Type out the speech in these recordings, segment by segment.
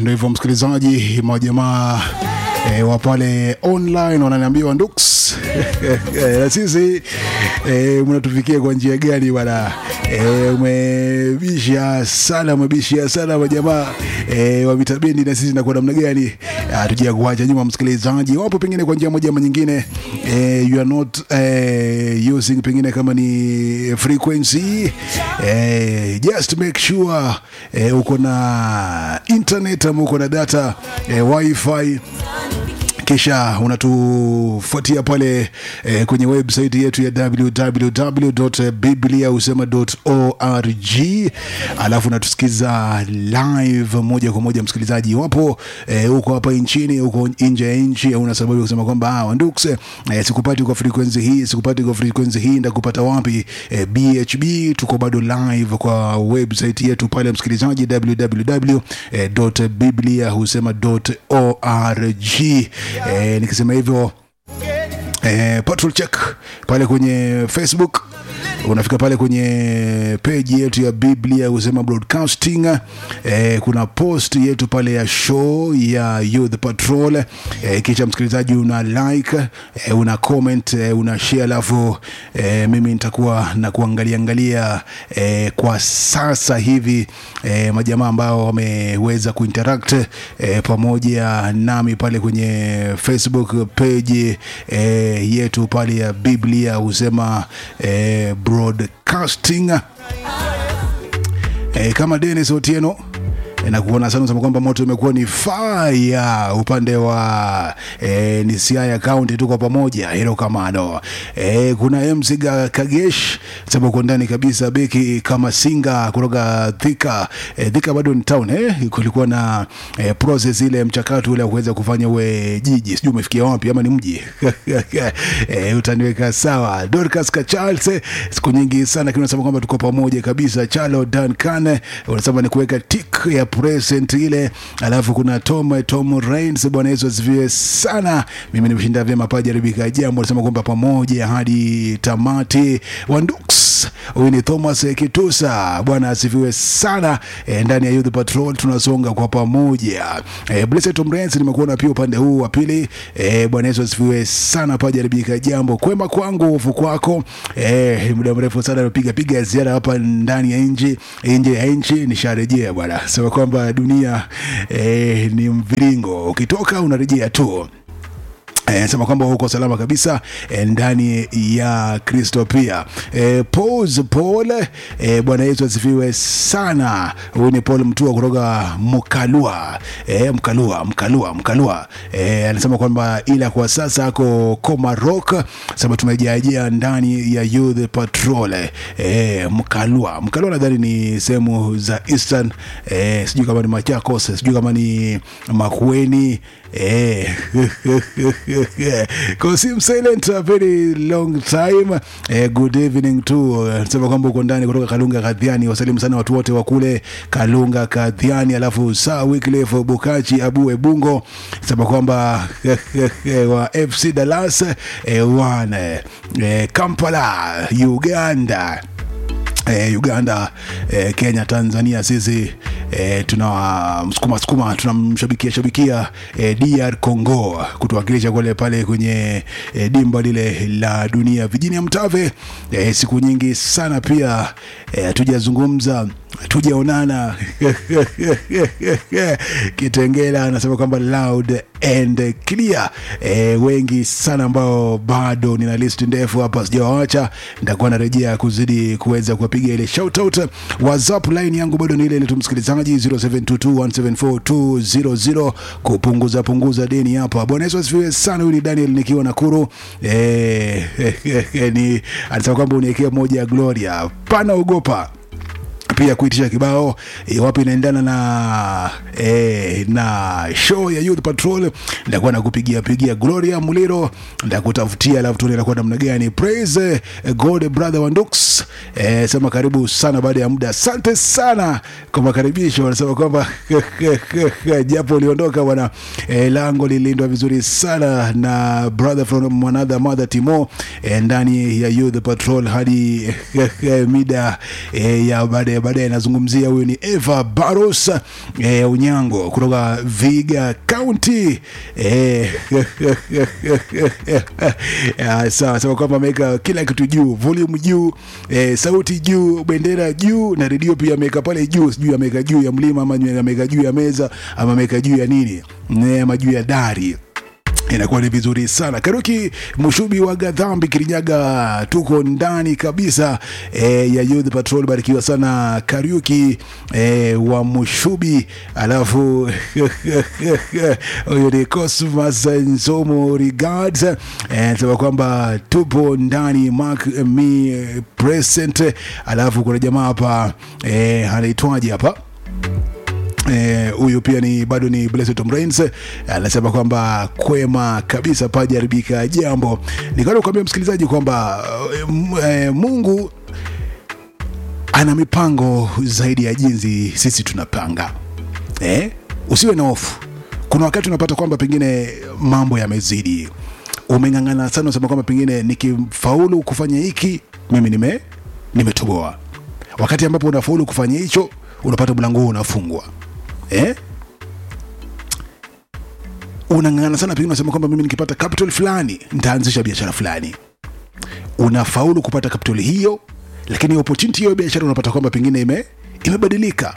ndio hivyo msikilizaji, majamaa e, wa pale online wananiambia Ndux na sisi e, mnatufikia kwa njia gani bwana? E, umebisha sana, umebisha sana majamaa e, wa vitabendi, na sisi nakuwa namna gani? Hatuja kuacha nyuma msikilizaji, wapo pengine kwa njia moja ama nyingine e, you are not e, using pengine kama ni frequency e, just make sure e, uko na internet ama uko na data e, wifi kisha unatufuatia pale eh, kwenye website yetu ya www.bibliausema.org, alafu unatusikiza live moja kwa moja. Msikilizaji, iwapo eh, uko hapa nchini, uko nje ya nchi, una sababu ya kusema kwamba ah, Ndux eh, sikupati kwa frequency hii, sikupati kwa frequency hii, ndakupata wapi? Eh, BHB tuko bado live kwa website yetu pale, msikilizaji, www.bibliahusema.org. Eh, nikisema hivyo eh, patrol check pale kwenye Facebook unafika pale kwenye peji yetu ya Biblia Husema Broadcasting. Eh, kuna post yetu pale ya show ya Youth Patrol. Eh, kisha msikilizaji una like eh, una comment eh, una share, alafu eh, mimi nitakuwa na kuangalia angalia eh, kwa sasa hivi eh, majamaa ambao wameweza kuinteract eh, pamoja nami pale kwenye Facebook page eh, yetu pale ya Biblia Husema eh, broadcasting e, kama Dennis Otieno e, na kuona sana sema kwamba moto imekuwa ni fire upande wa e, ni Siaya County, tuko pamoja hilo kamano. E, kuna MC Kagesh sema uko ndani kabisa, beki kama Singa kutoka Thika. E, Thika bado ni town eh, kulikuwa na e, process ile mchakato ule wa kuweza kufanya uwe jiji, sijui umefikia wapi ama ni mji e, utaniweka sawa. Dorcas Charles, siku nyingi sana lakini unasema kwamba tuko pamoja kabisa. Chalo Duncan unasema ni kuweka tick ya present ile, alafu kuna Tom Tom Rains, bwana Yesu asifiwe sana. Mimi nimeshinda vyema paja ribika jambo, unasema kwamba pamoja hadi tamati. Wandux huyu ni Thomas Kitusa, bwana asifiwe sana. E, ndani ya Youth Patrol tunasonga kwa pamoja. E, Blessed Tom Rains nimekuona pia upande huu wa pili. E, bwana Yesu asifiwe sana paja ribika jambo, kwema kwangu hofu kwako. E, muda mrefu sana napiga piga ziara hapa ndani ya nchi, nje ya nchi nisharejea bwana, sema kwamba dunia e, ni mviringo, ukitoka unarejea tu. Eh, sema kwamba uko salama kabisa eh, ndani ya Kristo pia. Eh, Pause Paul eh, Bwana Yesu asifiwe sana. Huyu ni Paul Mtua kutoka Mkalua. Eh, Mkalua, Mkalua, Mkalua. Eh, anasema kwamba ila kwa sasa ako Komarok. Sema tumejajia ndani ya Youth Patrol. Eh, Mkalua. Mkalua nadhani ni sehemu za Eastern. Eh, sijui kama ni Machakos, sijui kama ni Makueni. Eh, Kosim silent a very long time. Eh, good evening to sema kwamba uko ndani kutoka Kalunga Kadhiani. Wasalimu sana watu wote wa kule Kalunga Kadhiani, alafu saa Wycliffe Bukachi Abu Ebungo sema kwamba wa FC Dallas eh, wane eh, Kampala Uganda Eh, Uganda eh, Kenya, Tanzania, sisi eh, tuna msukuma sukuma tunamshabikia shabikia eh, DR Congo kutuwakilisha kule pale kwenye eh, dimba lile la dunia vijini ya Mtave. Eh, siku nyingi sana pia hatujazungumza eh, tujaonana Kitengela anasema kwamba loud and clear. E, wengi sana ambao bado nina list ndefu hapa sijawawacha, nitakuwa narejea kuzidi kuweza kuwapiga ile shout out. WhatsApp line yangu bado ni ile ile tu msikilizaji, 0722174200 kupunguza punguza deni hapa. Bwana Yesu asifiwe sana. Huyu ni Daniel nikiwa Nakuru. E, ni anasema kwamba uniwekea moja ya Gloria, pana ogopa pia kuitisha kibao iwapo inaendana na e, na show ya Youth Patrol, nitakuwa nakupigia pigia Gloria Muliro, nitakutafutia alafu tuone inakuwa namna gani. Praise God brother Wandux, e, sema karibu sana baada ya muda. Asante sana kwa makaribisho. Wanasema kwamba japo uliondoka bwana, e, lango lilindwa vizuri sana na brother from another mother Timo, e, ndani ya Youth Patrol hadi mida e, ya baada ya baadaye nazungumzia huyu ni Eva Barros e, Unyango kutoka Viga County e, ya, sawa sema kwamba ameweka kila kitu juu, volume juu, e, sauti juu, bendera juu na redio pia ameweka pale juu, sijui ameweka juu ya mlima ama ameweka juu ya meza ama ameweka juu ya nini, Ne, ama juu ya dari inakuwa ni vizuri sana karuki mshubi wa gadhambi kirinyaga tuko ndani kabisa e, ya youth patrol barikiwa sana kariuki e, wa mshubi alafu huyu ni cosmas nsomo regards e, sema kwamba tupo ndani mark me present alafu kuna jamaa hapa e, anaitwaje hapa huyu eh, pia ni bado ni Blessed Tom Rains anasema kwamba kwema kabisa pajaribika jambo. Nikaona kuambia msikilizaji kwamba eh, Mungu ana mipango zaidi ya jinsi sisi tunapanga. Eh? Usiwe na hofu. Kuna wakati unapata kwamba pengine mambo yamezidi, umeng'ang'ana sana, unasema kwamba pengine nikifaulu kufanya hiki mimi nime nimetoboa. Wakati ambapo unafaulu kufanya hicho, unapata mlango huu unafungwa eh? unang'ang'ana sana pengine unasema kwamba mimi nikipata capital fulani nitaanzisha biashara fulani unafaulu kupata capital hiyo lakini opportunity hiyo biashara unapata kwamba pengine ime imebadilika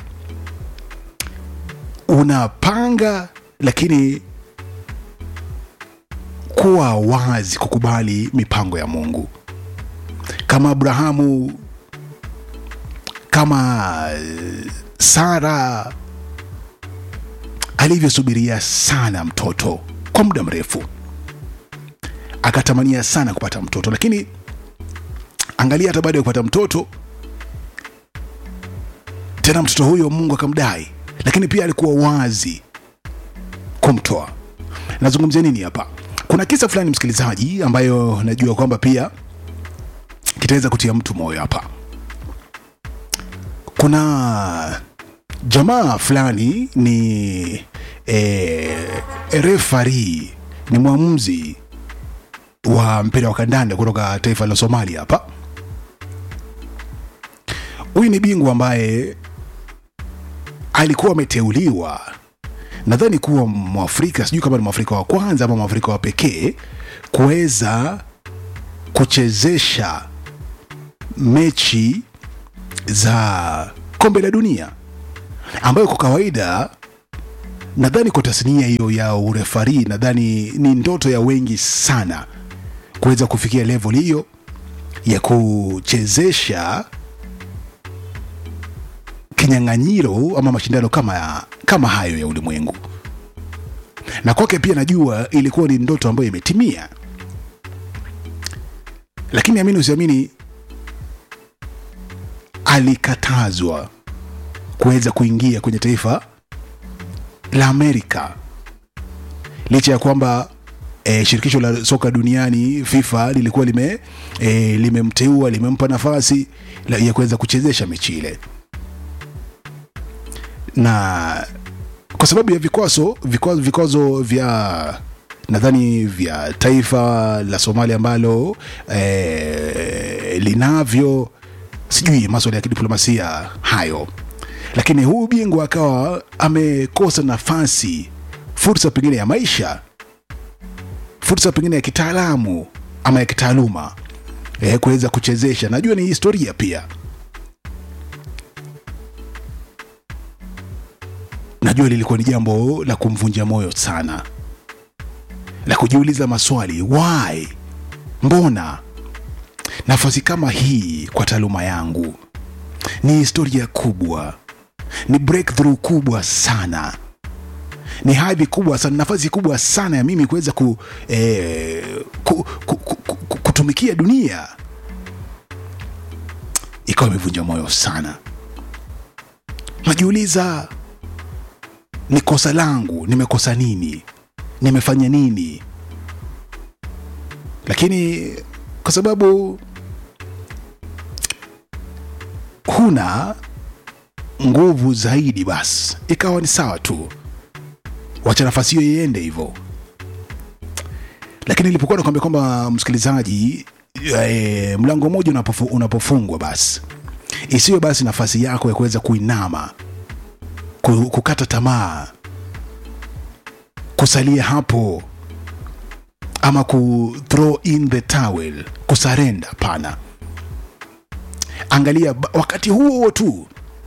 unapanga lakini kuwa wazi kukubali mipango ya mungu kama abrahamu kama sara alivyosubiria sana mtoto kwa muda mrefu akatamania sana kupata mtoto lakini angalia hata baada ya kupata mtoto tena mtoto huyo mungu akamdai lakini pia alikuwa wazi kumtoa nazungumzia nini hapa kuna kisa fulani msikilizaji ambayo najua kwamba pia kitaweza kutia mtu moyo hapa kuna jamaa fulani ni e, refari ni mwamuzi wa mpira wa kandanda kutoka taifa la somalia hapa huyu ni bingwa ambaye alikuwa ameteuliwa nadhani kuwa mwafrika sijui kama ni mwafrika wa kwanza ama mwafrika wa pekee kuweza kuchezesha mechi za kombe la dunia ambayo kwa kawaida nadhani kwa tasnia hiyo ya urefari nadhani ni ndoto ya wengi sana kuweza kufikia level hiyo ya kuchezesha kinyang'anyiro ama mashindano kama, kama hayo ya ulimwengu na kwake pia najua ilikuwa ni ndoto ambayo imetimia lakini amini usiamini alikatazwa kuweza kuingia kwenye taifa la Amerika licha ya kwamba e, shirikisho la soka duniani FIFA lilikuwa lime e, limemteua limempa nafasi la, ya kuweza kuchezesha mechi ile, na kwa sababu ya vikwazo vikwazo, vikwazo vya nadhani vya taifa la Somalia ambalo e, linavyo sijui maswala ya kidiplomasia hayo lakini huu bingwa akawa amekosa nafasi fursa pengine ya maisha fursa pengine ya kitaalamu ama ya kitaaluma e, kuweza kuchezesha najua ni historia pia najua lilikuwa ni jambo la kumvunja moyo sana la kujiuliza maswali why mbona nafasi kama hii kwa taaluma yangu ni historia kubwa ni breakthrough kubwa sana ni hadhi kubwa sana nafasi kubwa sana ya mimi kuweza ku, eh, ku, ku, ku, ku, kutumikia dunia ikawa imevunja moyo sana najiuliza ni kosa langu nimekosa nini nimefanya nini lakini kwa sababu huna nguvu zaidi basi ikawa ni sawa tu wacha nafasi hiyo iende hivyo lakini ilipokuwa nakwambia kwamba msikilizaji e, mlango mmoja unapofu, unapofungwa basi isiwe basi nafasi yako ya kuweza kuinama ku- kukata tamaa kusalia hapo ama ku throw in the towel kusarenda pana angalia ba- wakati huo huo tu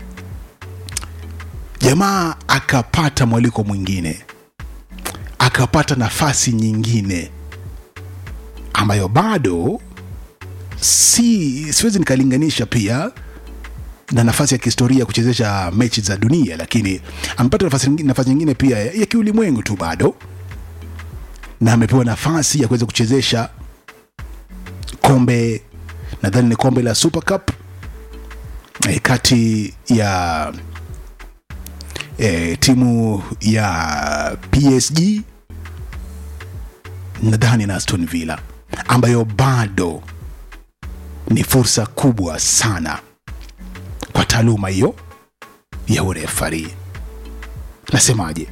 jamaa akapata mwaliko mwingine akapata nafasi nyingine ambayo bado si siwezi nikalinganisha pia na nafasi ya kihistoria ya kuchezesha mechi za dunia lakini amepata nafasi, nyingi- nafasi nyingine pia ya, ya kiulimwengu tu bado na amepewa nafasi ya kuweza kuchezesha kombe nadhani ni kombe la super cup eh, kati ya eh, timu ya psg nadhani na aston villa ambayo bado ni fursa kubwa sana kwa taaluma hiyo ya urefari nasemaje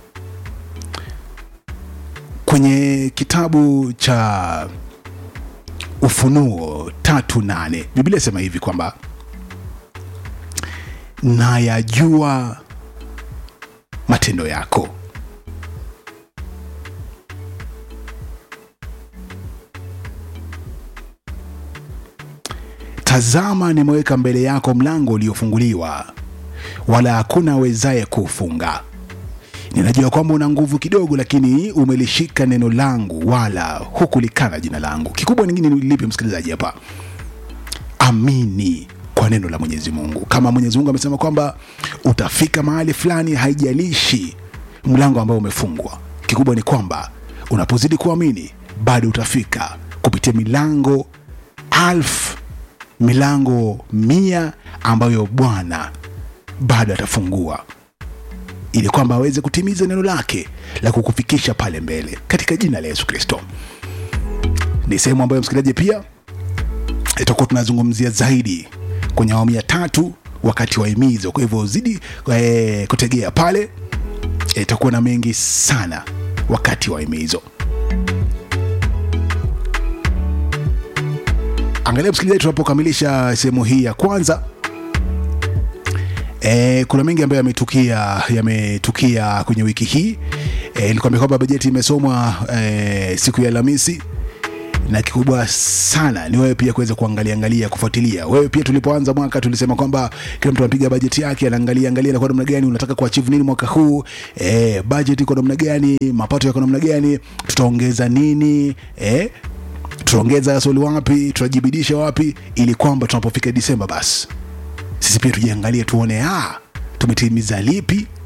kwenye kitabu cha ufunuo tatu nane biblia sema hivi kwamba nayajua matendo yako tazama nimeweka mbele yako mlango uliofunguliwa wala hakuna awezaye kuufunga ninajua kwamba una nguvu kidogo lakini umelishika neno langu wala hukulikana jina langu kikubwa ningine ni lipi msikilizaji hapa amini kwa neno la mwenyezi mungu kama mwenyezi mungu amesema kwamba utafika mahali fulani haijalishi mlango ambao umefungwa kikubwa ni kwamba unapozidi kuamini bado utafika kupitia milango alfu milango mia ambayo bwana bado atafungua ili kwamba aweze kutimiza neno lake la kukufikisha pale mbele katika jina la yesu kristo ni sehemu ambayo msikilizaji pia itakuwa tunazungumzia zaidi kwenye awamu ya tatu wakati wa himizo kwa hivyo zidi e, kutegea pale Eh, itakuwa na mengi sana wakati wa himizo angalia msikilizaji tunapokamilisha sehemu hii ya kwanza E, kuna mengi ambayo yametukia yametukia kwenye wiki hii e, nilikwambia kwamba bajeti imesomwa e, siku ya Alhamisi na kikubwa sana ni wewe pia kuweza kuangalia angalia kufuatilia wewe pia tulipoanza mwaka tulisema kwamba kila mtu anapiga bajeti yake anaangalia angalia na kwa namna gani unataka kuachieve nini mwaka huu eh budget iko namna gani mapato yako namna gani tutaongeza nini eh tutaongeza gasoli wapi tutajibidisha wapi ili kwamba tunapofika Disemba basi sisi pia tujiangalie tuone ah tumetimiza lipi